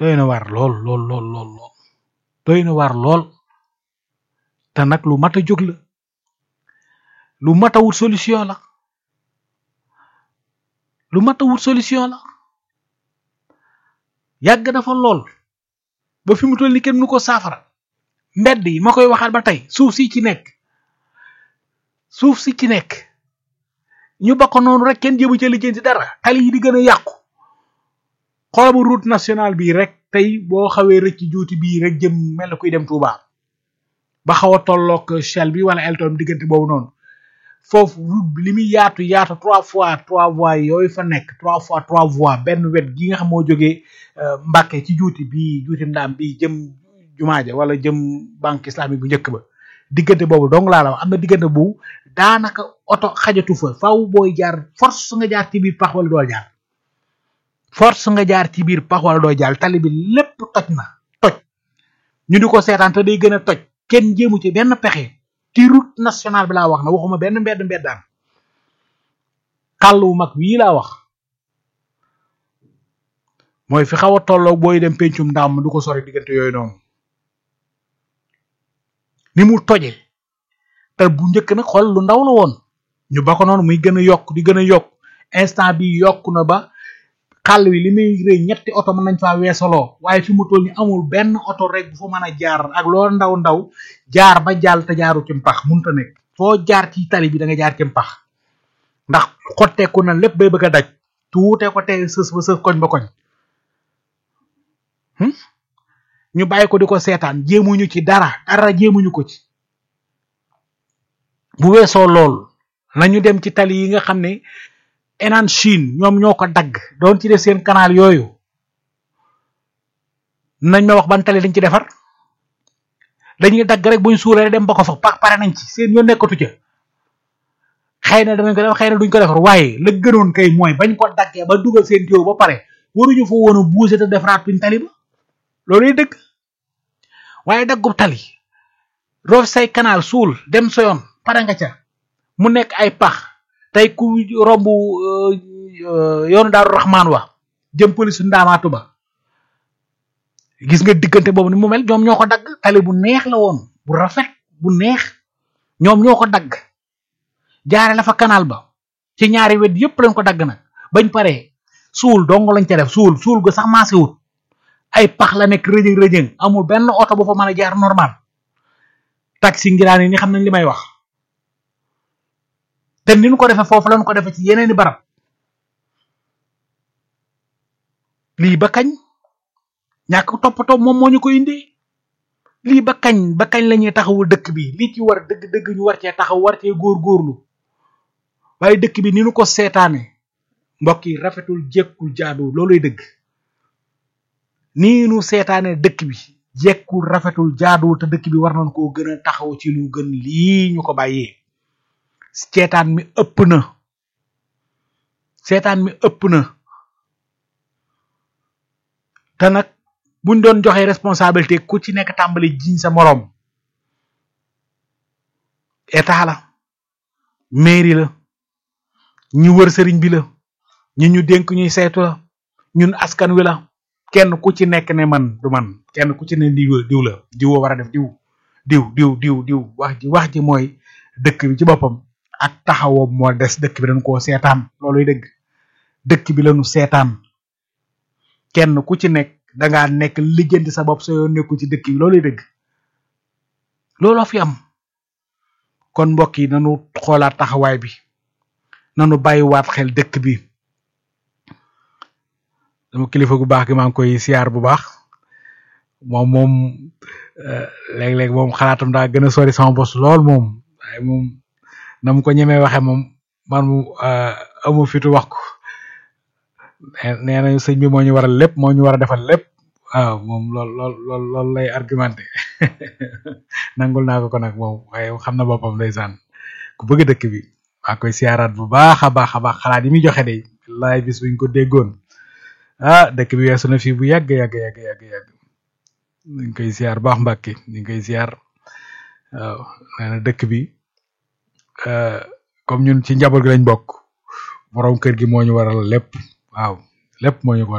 doy na waar lool lool lool lool lool doy na waar lool te nag lu mat a jóg la lu mat a wut solution la lu mat a wut solution la yàgg na fa lool ba fi mu toll ni kenn nu ko saafara mbedd yi ma koy waxaat ba tey suuf si ci nekk suuf si ci nekk ñu ba ko noonu rek kenn jëmu ca lijjanti dara tali yi di gën a yàqu xoolal bu route nationale bii rek tey boo xawee rëcc juuti bii rek jëm mel na kuy dem Touba ba xaw a tolloog Shell bi wala Elton diggante boobu noonu foofu route bi li muy yaatu yaatu trois fois trois voies yooyu fa nekk trois fois trois voies benn wet gi nga xam moo jógee Mbàkke ci juuti bii juuti ndaam bii jëm jumaaja wala jëm banque islamique bu njëkk ba diggante boobu dong laa la wax am na diggante bu daanaka oto xajatu fa faw booy jaar force nga jaar ci biir pax wala doo jaar force nga jaar ci biir pax wala doo jaar tali bi lépp toj na toj ñu di ko seetaan te day gën a toj kenn jéemu ci benn pexe ci route nationale bi laa wax na waxuma benn mbedd mbeddaan xàll wu mag wii laa wax mooy fi xaw a tolloo booy dem pencum ndaam du ko sori diggante yooyu noonu ni mu toje te bu njëkk nag xool lu ndaw la woon ñu ba ko noonu muy gën a yokk di gën a yokk instant bi yokk na ba xàll wi li muy rëy ñetti oto mën nañ faa weesaloo waaye fi mu toll ni amul benn oto rek bu fa mën a jaar ak loo ndaw ndaw jaar ba jàll te jaaru ci mpax munta nekk foo jaar ci tali bi da nga jaar ci mpax ndax xotteeku na lépp bay bëgg a daj tuute ko tey sës ba sës koñ ba koñ ñu bàyyi ko di ko seetaan jéemuñu ci dara dara jéemuñu ko ci bu weesoo lool nañu dem ci tali yi nga xam ne enan Chine ñoom ñoo ko dagg doon ci def seen canal yooyu nañ ma wax ban tali dañ ci defar dañuy dagg rek buñ suuree dem ba ko fa pa pare nañ ci seen yoon nekkatu ca xëy na danañ ko def xëy na duñ ko defar waaye la gënoon kay mooy bañ ko daggee ba dugal seen tuyau ba pare waruñu fa woon a buuse te defaraat tuñ tali ba looluy dëgg waaye daggub tali roof say canal suul dem sa yoon pare nga ca mu nekk ay pax tey ku romb yoonu daaru raxmaan wa jëm police ndaamaatu ba gis nga diggante boobu ni mu mel ñoom ñoo ko dagg tali bu neex la woon bu rafet bu neex ñoom ñoo ko dagg jaare la fa canal ba ci ñaari wet yépp lañ ko dagg nag bañ paree suul dong lañ ca def suul suul ga sax maase wut ay pax la nekk rëjëng rëjëng amul benn oto bu fa mën a jaar normal taxi ngiraan yi ni xam nañ li may wax te ni ñu ko defee foofu lañ ko defee ci yeneeni barab lii ba kañ ñàkk toppatoo moom moo ñu ko indi lii ba kañ ba kañ la ñuy taxawul dëkk bi lii ci war dëgg dëgg ñu war cee taxaw war cee góorgóorlu waaye dëkk bi ni ñu ko seetaane mbokk yi rafetul jekkul jaadu looluy dëgg nii nu seetaane dëkk bi jekkul rafetul jaaduwul te dëkk bi war nañ koo gën a taxaw ci lu gën lii ñu ko bàyyee seetaan mi ëpp na seetaan mi ëpp na te nag buñ doon joxe responsabilité ku ci nekk tàmbali jiñ sa moroom état la mairie la ñu wër sëriñ bi la ñu ñu dénk ñuy saytu la ñun askan wi la kenn ku ci nekk ne man du man kenn ku ci ne diw diw la diw war a def diw diw diw diw diw wax ji wax ji mooy dëkk bi ci boppam ak taxawoom moo des dëkk bi dañ koo seetaan looluy dëgg dëkk bi lañu seetaan kenn ku ci nekk dangaa nekk lijjanti sa bopp sa yoon nekku ci dëkk bi looluy dëgg looloo fi am kon mbokk yi nanu xoolaat taxawaay bi nanu bàyyiwaat xel dëkk bi sama kilifa gu baax gi maa ngi koy siyaar bu baax moom moom léeg-léeg moom xalaatam daa gën a sori sama bos lool moom waaye moom na mu ko ñemee waxe moom man mu amu fitu wax ko nee nañu sëñ bi moo ñu waral lépp moo ñu war a defal lépp waaw moom lool lool lool lool lay argumenté nangul naa ko ko nag moom waaye xam na boppam ndeysaan ku bëgg dëkk bi maa koy siyaaraat bu baax a baax a baax xalaat yi muy joxe de laay bis buñ ko déggoon ah dëkk bi weesu na fii bu yàgg yàgg yàgg yàgg yàgg ñu ngi koy siyaar baax mbàkki ñu ngi koy siyaar waaw nee na dëkk bi comme ñun ci njaboot gi lañ bokk borom kër gi moo ñu waral lépp waaw lépp moo ñu ko